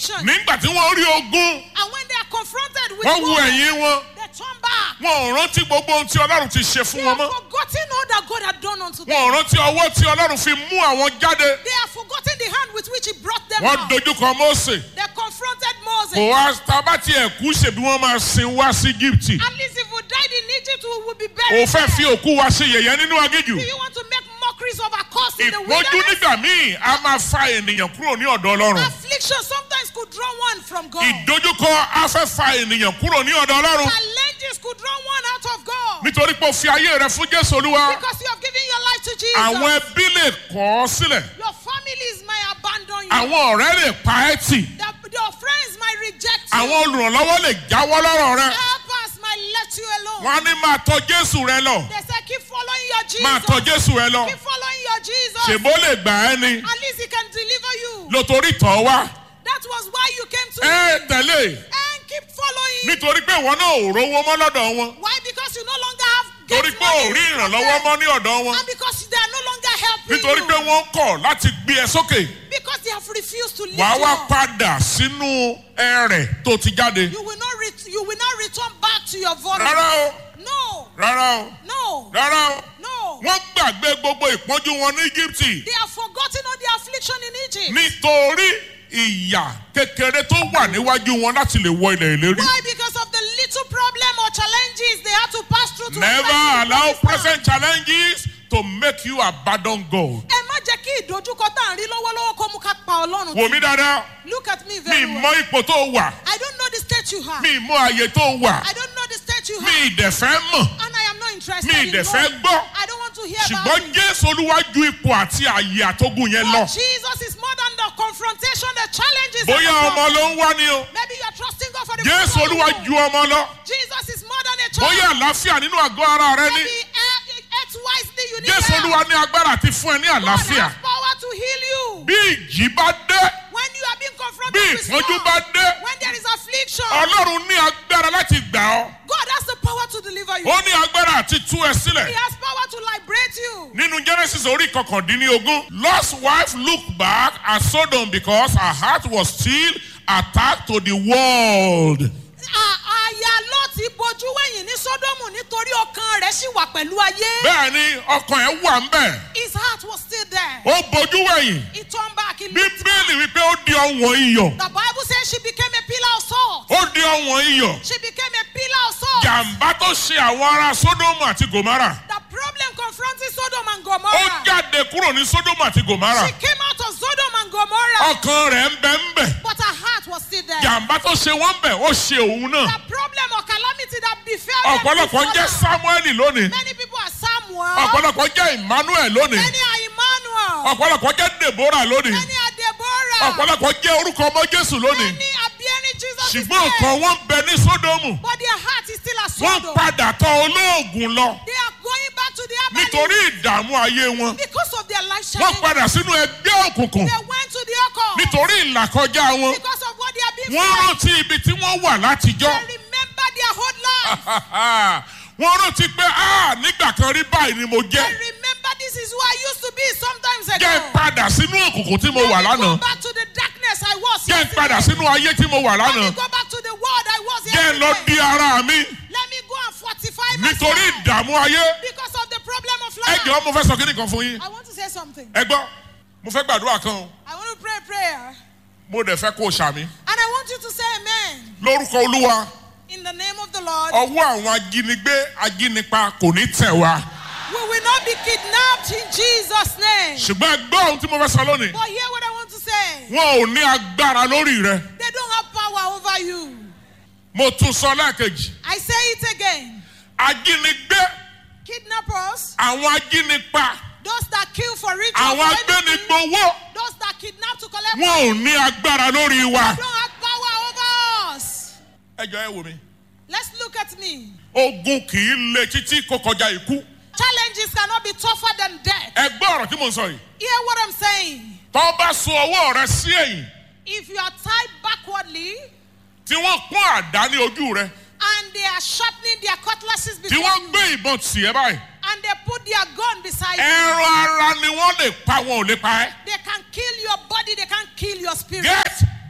affliction. nígbà tí wọ́n rí ogun And when they are confronted with wọ́n wo war, ẹ̀yìn wọn they turn back. wọn ò rántí gbogbo ohun tí ọlọ́run ti ṣe fún They wọn have mọ́ forgotten all that God had done unto them. wọn ò rántí ọwọ́ tí ọlọ́run fi mú àwọn jáde They have forgotten the hand with which He brought them wọ́n out. dojúkọ Mósè They confronted Moses. kò wá tábà tí ẹ̀ kú ṣèbí wọ́n máa sin wá sí Íjíbítì At least if we died in Egypt, we would be ò buried. fẹ́ fi there. òkú wa ṣe yẹ̀yẹ́ nínú agíjù Do you want to make mockeries of our cause in the ìpọ́njú wilderness? nígbà míì a máa fa ènìyàn kúrò ní ọ̀dọ̀ ọlọ́run Affliction sometimes could draw one from God. ìdojúkọ a fẹ́ fa ènìyàn kúrò ní ọ̀dọ̀ ọlọ́run Challenges could draw one out of God. nítorí pé o fi ayé rẹ fún Jésù Olúwa Because you have given your life to Jesus. àwọn ẹbí lè kọ̀ ọ́ sílẹ̀ Your families might abandon you. àwọn ọ̀rẹ́ lè pa ẹ́ tì The- your friends might reject you. àwọn olùrànlọ́wọ́ lè jáwọ́ lọ́rọ̀ rẹ Helpers might let you alone. wọ́n á ní máa tọ̀ Jésù rẹ lọ They say keep following your Jesus. máa tọ̀ Jésù rẹ lọ Keep following your Jesus. ṣèbó lè gbà ẹ́ ni At least he can deliver you. lótorí tọ̀ wá That was why you came to ẹ him. tẹ̀lé And keep following. nítorí pé ìwọ náà ò rówó mọ́ lọ́dọ̀ wọn Why? Because you no longer have get torí pé ò money rí from ìrànlọ́wọ́ them. mọ́ ní ọ̀dọ̀ wọn And because they are no longer helping nítorí you. pé wọ́n kọ̀ láti gbé ẹ sókè Because they have refused to lift wàá you wá up. padà sínú ẹrẹ̀ tó ti jáde You will not ret- you will not return back to your vomit. rárá o No. rárá o No. rárá o No. wọ́n gbàgbé gbogbo ìpọ́njú wọn ní Íjíbítì They have forgotten all the affliction in Egypt. nítorí ìyà kékeré tó wà níwájú wọn láti lè wọ ilẹ̀ ìlérí. Why? Because of the little problem or challenges they had to pass through to Never enter into allow this land. present challenges to make you abandon God. Ẹ má jẹ́ kí ìdojúkọ tá à ń rí lọ́wọ́lọ́wọ́ kó mú ká pa Ọlọ́run. Wò mí dáadáa, Look at me mi very mọ well. ipò tó wà, I don't know the state you have. mi mọ àyè tó wà, I don't know the state you mi have. ìdẹ̀fẹ́ mọ̀, And I am not interested mi in ìdẹ̀fẹ́ knowing. gbọ́. I don't want to hear about Ṣùgbọ́n it. Jésù Olúwa ju ipò àti àyè àtógùn yẹn lọ. But Jesus is more than the confrontation, the challenges. and Bóyá the ọmọ problem. ló ń wá ni o. Maybe you are trusting God for the Jésù problem. Olúwa ju ọmọ lọ. Jesus is more than a child. Bóyá àlàáfíà nínú àgọ́ ara rẹ ní. Maybe uh, act wisely, you need Jésù help. Olúwa ní agbára àti fún ẹ ní God àlàáfíà. has power to heal you. Bí ìjì bá dé, When you are being bí confronted with ìpọ́njú storm, bá dé, when there is affliction, Ọlọ́run ní agbára láti gbà ọ́. God has the power to deliver you. Ó ní agbára àti tú ẹ He sílẹ̀. has power to liberate you. Nínú Genesis orí kọkàndínlógún, Lot's wife looked back at Sodom because her heart was still attached to the world. À- Àyà Lọ́ọ̀tì bojú wẹ̀yìn ní Sódómù nítorí ọkàn rẹ̀ ṣì wà pẹ̀lú ayé. Bẹ́ẹ̀ ni ọkàn ẹ̀ wà ń bẹ̀. His heart was still there. Ó bojú wẹ̀yìn. He turned back. He looked Bíbélì wípé ó di ọ̀wọ̀n iyọ̀. The Bible says she became a pillar of salt. Ó di ọ̀wọ̀n iyọ̀. She became a pillar of salt. Jàǹbá tó ṣe àwọn ará Sódómù àti Gòmárà. The problem confronting Sodom and Ó Gomorrah. jáde kúrò ní Sódómù àti Gòmárà. She came out of Sodom and Gomorrah, Ọkàn rẹ̀ ń bẹ ń bẹ̀. but her heart was still there. Jàǹbá tó ṣe wọ́n bẹ̀ ó ṣe òun náà. The problem or calamity that befell them Ọ̀pọ̀lọpọ̀ before jẹ́ them. Sámúẹ́lì lónìí. Many people are Samuel. Ọ̀pọ̀lọpọ̀ jẹ́ Emmanuel lónìí. Many are Emmanuel. Ọ̀pọ̀lọpọ̀ jẹ́ Deborah lónìí. Many are Deborah. Ọ̀pọ̀lọpọ̀ jẹ́ orúkọ ọmọ Jésù lónìí. Many are bearing Jesus' Ṣùgbọ́n name. ọkàn wọn ń bẹ ní Sódómù. But their heart is still at Wọ́n Sodom. padà tọ̀ olóògùn lọ They are going back to their nítorí ìdààmú ayé wọn. because of their life Wọ́n challenge. padà sínú ẹgbẹ́ òkùnkùn They went to the occult nítorí ìlàkọjá wọn. because of what they have been Wọ́n through. rántí ibi tí wọ́n wà látijọ́. They remember their whole life. Wọ́n rántí pé "Ah, nígbà kan rí báyìí ni mo They jẹ́. remember this is who I used to be sometimes ago. Jẹ́ n padà sínú òkùnkùn tí mo Let wà me go lánàá. back to the darkness I was Jẹ́ n yesterday. padà sínú ayé tí mo wà Let me lánàá. go back to the world I was Jẹ́ n lọ yesterday. di ara mi Let me go and fortify nítorí myself ìdààmú ayé. because of the problem of Ẹ life. jọ̀ọ́ mo fẹ́ sọ kíní kan fún yín. I want to say something. Ẹ gbọ́, mo fẹ́ gbàdúrà kan o. I want to pray a prayer. Mo dẹ̀ fẹ́ kó o ṣàmì. And I want you to say amen. Lórúkọ Olúwa, In the name of the Lord. ọwọ́ àwọn ajínigbé ajínipa kò ní tẹ̀ wá. We will not be kidnapped in Jesus' name. Ṣùgbọ́n ẹ gbọ́ ohun tí mo fẹ́ sọ lónìí. But hear what I want to say. Wọn ò ní agbára lórí rẹ. They don't have power over you. Mo tún sọ lẹ́ẹ̀kejì. I say it again. Ajínigbé, Kidnappers, àwọn ajínipa, those that kill for ritual, àwọn for anything, agbénigbowó, those that kidnap to collect wọn ò ní agbára lórí wa. don't have power over us. Ẹ jọ ẹ wò mí. Let's look at me. Ogun kì í le títí kó kọjá ikú. Challenges cannot be tougher than death. Ẹ gbọ́ ọ̀rọ̀ tí mo ń sọ yìí. Hear what I'm saying. Tọ́ bá so ọwọ́ rẹ sí ẹ̀yìn If you are tied backwardly tí wọ́n pọ́n àdá ní ojú rẹ and they are sharpening their cutlasses tí before wọ́n you gbé ìbọn tì ẹ́ báyìí. and they put their gun beside you, Ẹran ara ni wọ́n lè pa wọn ò lè pa ẹ́. they can kill your body, they can kill your spirit. Get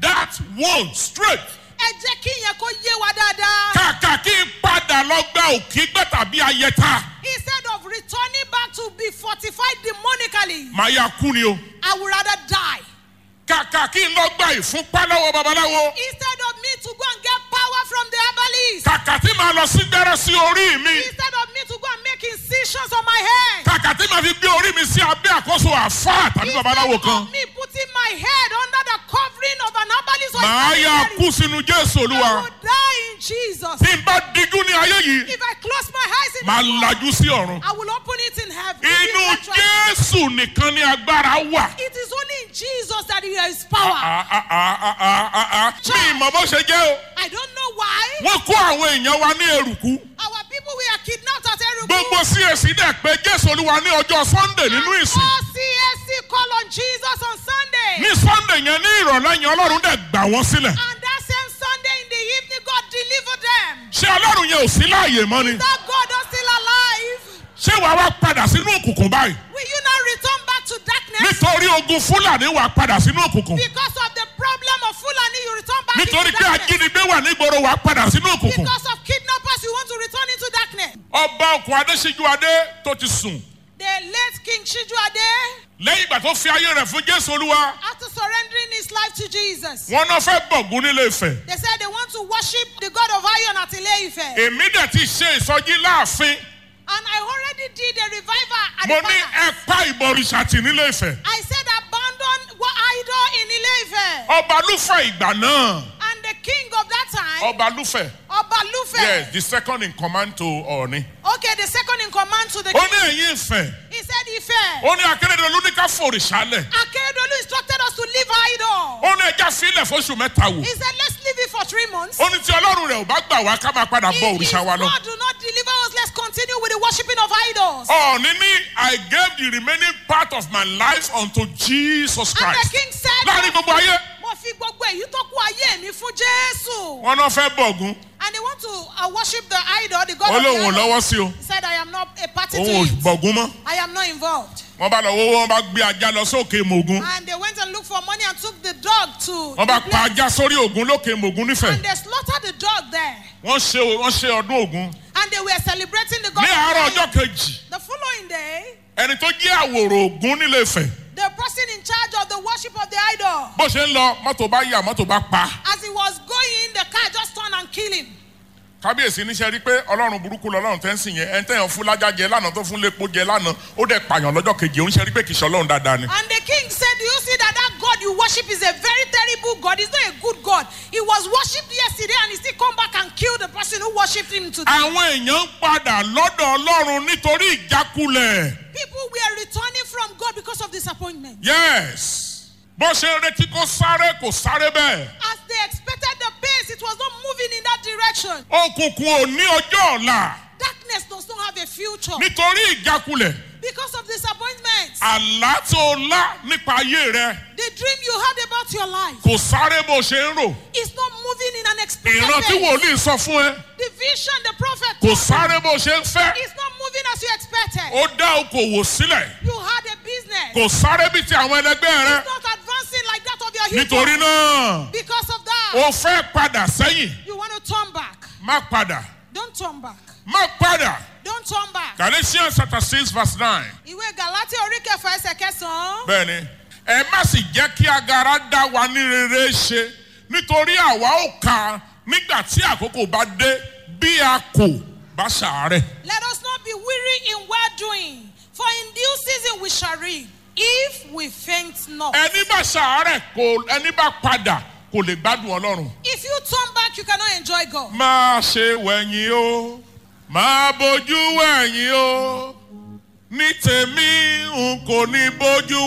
that one straight. ẹ jẹ́ kí ìyẹn kó yé wa dáadáa. Kàkà kí n padà lọ gba òkígbẹ́ tàbí ayẹta. instead of returning back to be fortified demonically Màá yà kú ni o. I would rather die. Kàkà kí n lọ gba ìfúnpá lọ́wọ́ babaláwo. instead of me to go and get power from the herbalist. Kàkà tí màá lọ sí gbẹ́rẹ́ sí orí mi. instead of me to go and make incisions on my head. Kàkà tí màá fi gbé orí mi sí abẹ́ àkóso àfáà tàbí babaláwo instead kan. of me putting my head under the covering of an herbalist or a Màá yà secretary, kú sínú Jésù I Olúwa. will die in Jesus. Tí n bá dijú ní ayé yìí, if I close my eyes in màá this world, lajú sí ọ̀run. I will open it in heaven. Inú Eventually, Jésù nìkan ni agbára wà. It is only in Jesus that there is power. Ah, ah, ah, ah, ah, ah, ah. Mi ìmọ̀ bó ṣe jẹ́ o. I don't know why Wọ́n kó àwọn èèyàn wa ní eruku. our people were kidnapped at Erugu. Gbogbo CAC dẹ̀ pé Jésù Olúwa ní ọjọ́ Sunday nínú And ìsìn. all CSC call on Jesus on Sunday. Ní Sunday yẹn ní ìrọ̀lẹ́ yẹn Ọlọ́run dẹ̀ gbà wọ́n sílẹ̀. And that same Sunday in the evening, God delivered them. Ṣé Ọlọ́run yẹn ò sí láàyè mọ́ ni? That God is still alive. Ṣé wàá wá padà sínú òkùnkùn báyìí? Will you now return back to darkness? Nítorí ogun Fúlàní wàá padà sínú òkùnkùn. Because of the problem of Fulani, you return back Nítorí into pé darkness. ajínigbé wà nígboro wàá padà sínú òkùnkùn. Because of kidnappers, you want to return into darkness. Ọba òkun Adéṣíjú Adé tó ti sùn. The late King Shiju Ade, Lẹ́yìn ìgbà tó fi ayé rẹ̀ fún Jésù Olúwa, after surrendering his life to Jesus, wọ́n náà fẹ́ bọ̀gún nílé Ifẹ̀. they said they want to worship the God of Iron at Ile-Ife. Èmi dẹ̀ ti ṣe ìsọjí láàfin. And I already did a revival at Mo the ní palace. ẹ pa ìbọ̀rìṣà tì nílé Ifẹ̀. I said abandon what idol in Ile-Ife. Ọba Lúfẹ̀ ìgbà náà. And the king of that time, Ọba Lúfẹ̀. Oba Lufe. Yes, the second in command to Ọ̀ọ̀ni. Okay, the second in command to the Ó king. ní ẹ̀yìn Ifẹ̀. He said, Ife. Ó ní Akérèdọ́lù ní ká fòrìṣà lẹ̀. Akeredolu instructed us to leave idol. Ó ní ẹja sílẹ̀ fóṣù mẹ́ta wò. He said, let's leave it for three months. Ó ní tí Ọlọ́run rẹ̀ ò bá gbà wá ká máa padà bọ If, if òrìṣà wa lọ. God do not deliver us, let's continue with the worshipping of idols. Ọ̀ọ̀ni ní I gave the remaining part of my life unto Jesus And the Christ. king said, Láàrin gbogbo ayé, mo fi gbogbo èyí tó kú ayé mi fún Jésù. wọ́n náà fẹ́ bọ̀gún. And they want to uh, worship the idol, the God Ó of the lóun ò idol. lọ́wọ́ sí o. He said, I am not a party to Òun ò it. bọ̀gún mọ́. I am not involved. Wọ́n bá lọ wọ́wọ́ wọ́n bá gbé ajá lọ sókè Mògún. And they went and looked for money and took the dog to. Wọ́n bá the pa place. ajá sórí Ògún lókè Mògún nífẹ̀ẹ́. And they slaughtered the dog there. Wọ́n ṣe wọ́n ṣe ọdún Ògún. And they were celebrating the God Ní of àárọ̀ the ọjọ́ kejì, The following day, ẹni tó jẹ́ àwòrò Ògún nílé Ifẹ̀. the person in charge of the worship of the idol, Bó ṣe ń lọ, mọ́tò bá yà, mọ́tò bá pa. as he was going, the car just turned and killed him. Kábíyèsí níṣẹ́ rí pé Ọlọ́run burúkú lọ́lọ́run tẹ́ ń sìn yẹn. Ẹni tẹ́yàn fún lájá jẹ lánàá tó fún lépo jẹ lánàá. Ó dẹ̀ pààyàn lọ́jọ́ kejì. Ó ń ṣe rí pé kìí ṣe Ọlọ́run dáadáa ni. And the king said, Do you see that that God you worship is a very terrible God? He's not a good God. He was worshipped yesterday and he still come back and kill the person who worshipped him today. Àwọn èèyàn ń padà lọ́dọ̀ Ọlọ́run nítorí ìjákulẹ̀. People were returning from God because of disappointment. Yes. Bó ṣe ń retí kó sáré kò sáré bẹ́ẹ̀. As they expected the pace, it was not moving in that direction. Òkùnkùn ò ní ọjọ́ ọ̀la Darkness does not have a future nítorí ìjákulẹ̀. because of disappointment. Àlá tó lá nípa ayé rẹ The dream you had about your life kò sáré bó ṣe ń rò. is not moving in an expected Ìran tí pace. wòlíì sọ fún ẹ The vision the prophet kò told sáré bó ṣe ń fẹ́. you is not moving as you expected. Ó dá okòwò sílẹ̀. You had a business. Kò sáré bí ti àwọn ẹlẹgbẹ́ rẹ. It's not advancing like that of your hero. Nítorí náà, Because of that, o fẹ́ padà sẹ́yìn. you want to turn back. Má padà. Don't turn back. Má padà. Don't turn back. Galatians chapter six verse nine. Ìwé Gàlátíà orí kẹfà ẹsẹ̀ kẹsàn-án. Bẹ́ẹ̀ni, ẹ má sì jẹ́ kí agara dá wa ní rere ṣe nítorí àwa ó kà nígbà tí àkókò bá dé bí a kò bá ṣàárẹ̀. Let us not be weary in well doing, for in due season we shall reap, if we faint not. Ẹni bá ṣàárẹ̀ kò ẹni bá padà kò lè gbádùn Ọlọ́run. If you turn back, you cannot enjoy God. Má ṣe wẹ̀yìn o, má bójú wẹ̀yìn o. Ní tèmi n kò ní bójú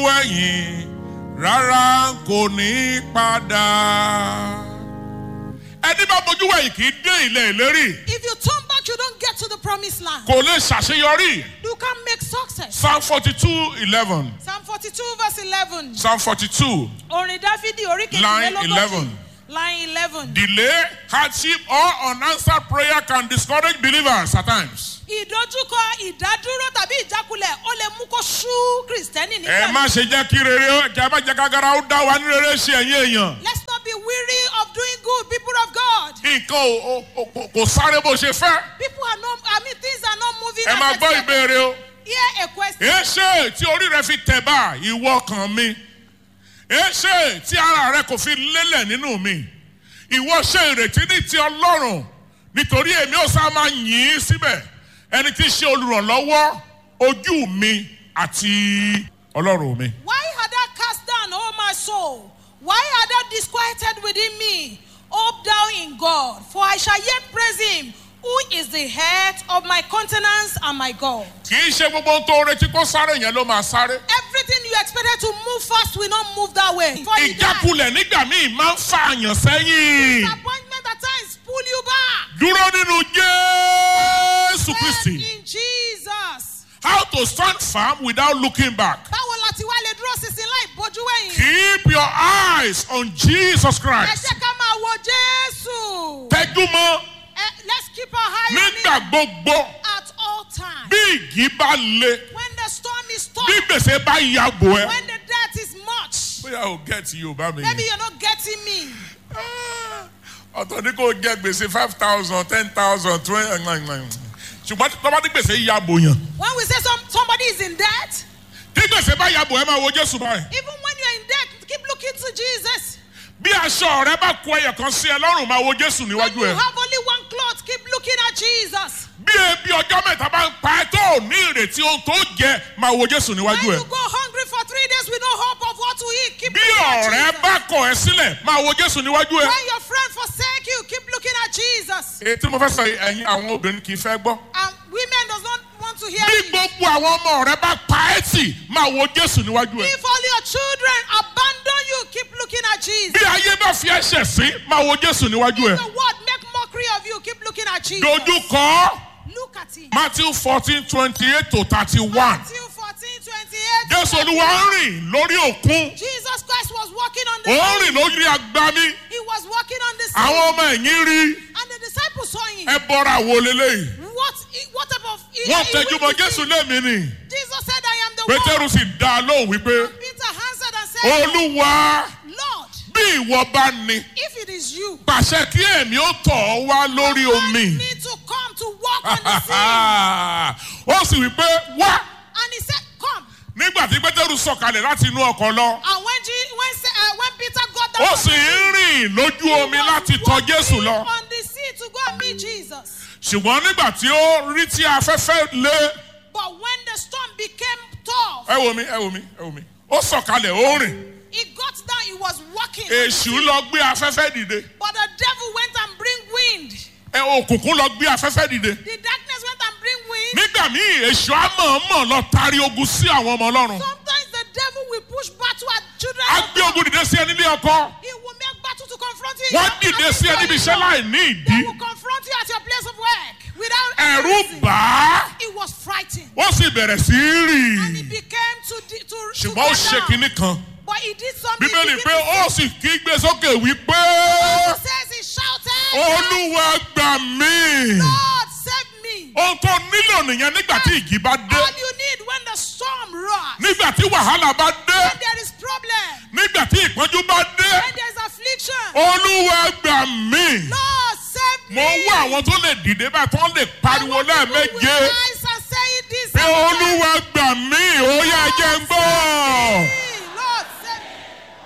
wẹ̀yìn, rárá n kò ní padà. Ẹni bá bójú wẹ̀yìn kì í dé ilẹ̀ ìlérí. If you turn back, you don't get to the promised land. Kò lè ṣàṣeyọrí. You can't make success. Psalm forty-two eleven. Psalm 42, verse 11. Psalm forty-two. Orin Dáfídì orí Line kejìlélógójì. 11. Line 11. Delay, hardship, or unanswered prayer can discourage believers at times. Ìdojúkọ, ìdádúró tàbí ìjákulẹ̀ ó lè mú kó sú Kìrìsìtẹ́nì Ẹ nígbà má ṣe jẹ́ kí rere ó- kí a má jẹ́ kágara ó dá wa ní rere ṣe ẹ̀yìn èèyàn. Let's not be weary nǹkan ò- ò- ò- kò- kò sáré bó ṣe fẹ́. People are not, I mean, things are not moving. ẹ as máa gbọ́ expected. ìbéèrè o. Here a question. èéṣe tí orí rẹ fi tẹ̀ bá ìwọ kan mi èéṣe tí ara rẹ kò fi lélẹ̀ nínú mi ìwọ ṣe ìrètí ní ti ọlọ́run nítorí èmi ò sá máa yìn ín síbẹ̀ ẹni tí í ṣe olùrànlọ́wọ́ ojú mi àti ọlọ́run mi. Why had I cast down, O my soul? Why had I disquieted within me? Hope thou in God, for I shall yet praise him, who is the head of my countenance and my God. kì í ṣe gbogbo ohun tó retí kó sáré yẹn ló máa sáré. Everything you expected to move fast will not move that way. For you die. ìjákulẹ̀ nígbà míì máa ń fa àyàn sẹ́yìn. Disappointment at times pull you back. dúró nínú jésù kristi. Stand in Jesus. how to stand firm without looking back. Báwo la ti wá lè dúró sísìn láì bójú wẹ̀yìn? Keep your eyes on Jesus Ẹ Christ. jẹ́ ká máa wo Jésù. Tẹ́júmọ́ Eh, Let's keep our eye on nígbà him gbogbo at all times. bí ìjì bá le When the storm is tough, bí gbèsè bá yàgò ẹ. when the debt is much, Bóyá o get Yorùbá mi. maybe you're not getting me. Ọ̀tọ̀ ní kò jẹ gbèsè five thousand ten thousand twenty ṣùgbọ́n tí tọ́ba ní gbèsè yàgò yàn. When we say some, somebody is in debt, Tí gbèsè bá yàgò ẹ máa wo Jésù báyìí. even when you're in debt, keep looking to Jesus. Bí aṣọ rẹ bá kó ẹyẹ kan sí ẹ lọ́rùn máa wo Jésù When níwájú you ẹ. have only one cloth, keep looking at Jesus. Bí ebi ọjọ́ mẹ́ta bá ń pa ẹ tó ò ní ìrètí ohun tó jẹ máa wo Jésù When níwájú ẹ. you go hungry for three days with no hope of what to eat, keep bí looking at ọ̀rẹ́ Jesus. bá kọ̀ ẹ́ sílẹ̀ máa wo jésù níwájú ẹ. When your friend forsake you, keep looking at Jesus. èyí tí mo fẹ́ sọ yìí, ẹ̀yin àwọn obìnrin kì í fẹ́ gbọ́. And women does not want to hear bí me. gbogbo àwọn ọmọ rẹ bá pa ẹ́ tì máa wo jésù níwájú ẹ. If all your children abandon you, keep looking at Jesus. bí ayé bá fi ẹsẹ̀ sí máa wo jésù níwájú ẹ. The world make mockery of you, keep looking at Jesus. dojú kọ Look at him. matthew fourteen twenty eight to thirty one. Matthew 14, 28. jésù olúwa ń rìn lórí òkun Jesus Christ was walking on the ó ń sea. rìn lórí agbami He was walking on the sea. àwọn ọmọ ẹ̀yìn rí And the disciples saw him. ẹ bọ́ra wo leléyìí. What, what type of... he- wọ́n he tẹjú mọ́ witnessed jésù it. lémi ni Jesus said, I am the one. pétérù sì dá a lóhùn wípé Peter answered and said, olúwa. Lord, bí ìwọ bá ní if it is you, pàṣẹ kí èmi ó tọ̀ ọ́ wá lórí command omi. me to come to walk on the sea. ó sì wí pé wá And he said, come. nígbà tí pétérù sọ̀kalẹ̀ láti inú ọkọ̀ lọ. And when, Je- when, Se- uh, when Peter got down ó from sì the sea, ń rìn lójú he omi was láti tọ̀ walking jésù lọ. on the sea to go and meet Jesus. ṣùgbọ́n nígbà tí ó rí tí afẹ́fẹ́ lé. But when the storm became tough, ẹ wo mi ẹ wo mi ẹ wo mi. ó sọ̀kalẹ̀ ó rìn. he got down, he was walking. èṣù lọ gbé afẹ́fẹ́ dìde. But the devil went and bring wind. ẹ òkùnkùn lọ gbé afẹ́fẹ́ dìde. The darkness went and bring wind. nígbà míì èṣù á mọ̀ọ́mọ̀ lọ tari ogun sí àwọn ọmọ ọlọ́run. Sometimes the devil will push battle at children. á of gbé God. ogun dìde sí ẹ nílé ọkọ. He will make battle to confront you. in wọ́n your dìde sí ẹ níbi iṣẹ́ láì ní They ìdí. will confront you at your place of work without any ẹ̀rù reason. bà á. He was frightened. ó sì bẹ̀rẹ̀ sí í And he rìn. became to, di- to, to ṣùgbọ́n ó get ṣe down. kinní kan. But he did something. bíbélì he pé didn't ó say. sì kígbe sókè wípé He says he shouted, olúwa gbà mí. Lord, save me. ohun tó nílò nìyẹn nígbà tí ìjì bá dé. All you need when the storm roars, nígbà tí wàhálà bá dé. when there is problem, nígbà tí ìpọ́njú bá dé. when there is affliction, olúwa gbà mí. Lord, save mo me. ń wá àwọn tó lè dìde báyìí tó lè pariwo lẹ́ẹ̀méje. Rise and say it this pé afternoon. olúwa gbà mí ó yá jẹ́ ń gbọ́. Lord, save me.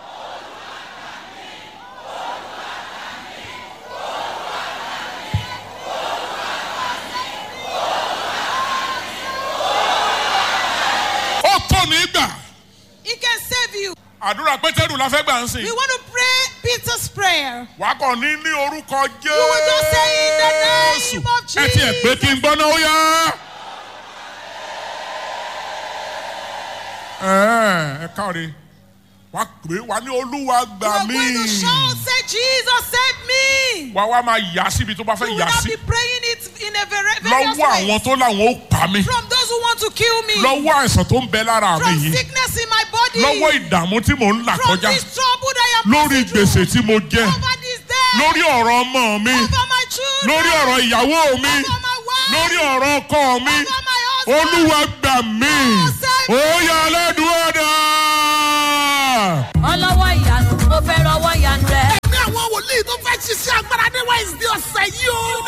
ó tó nígbà. He can save you. àdúrà pétérù la fẹ́ gbà ń sìn. We want to pray Peter's prayer. wàá kàn ní ní orúkọ will just say in the name jésù. of ẹ tiẹ̀ pé kí n gbọ́ náà ó yá. ẹ ẹ káre wàá pè é wàá ní olúwa You gbà are mí. going to shout, say, Jesus, save me. wàá wá máa yà síbi tó bá You fẹ́ will yà not sí. be praying it in a very various lọ́wọ́ ways. àwọn tó láwọn ó pa mí. From those who want to kill me. lọ́wọ́ àìsàn tó ń bẹ lára mi From yìí. sickness in my body. lọ́wọ́ ìdààmú tí mò ń là From kọjá. this trouble that I am lórí passing through. gbèsè tí mo jẹ. Over this day. lórí ọ̀rọ̀ ọmọ mi. Over my children. lórí ọ̀rọ̀ ìyàwó mi. Over my wife. lórí ọ̀rọ̀ ọkọ mi. Over my husband. olúwa gbà mí. save me. ó yá aládùúgbò dà. ọlọ́wọ́ ìyanu mo fẹ́ rọwọ́ ìyanu rẹ̀. ní àwọn wòlíì tó fẹ́ ṣiṣẹ́ agbára níwájú wednesday ọ̀sẹ̀ yìí o.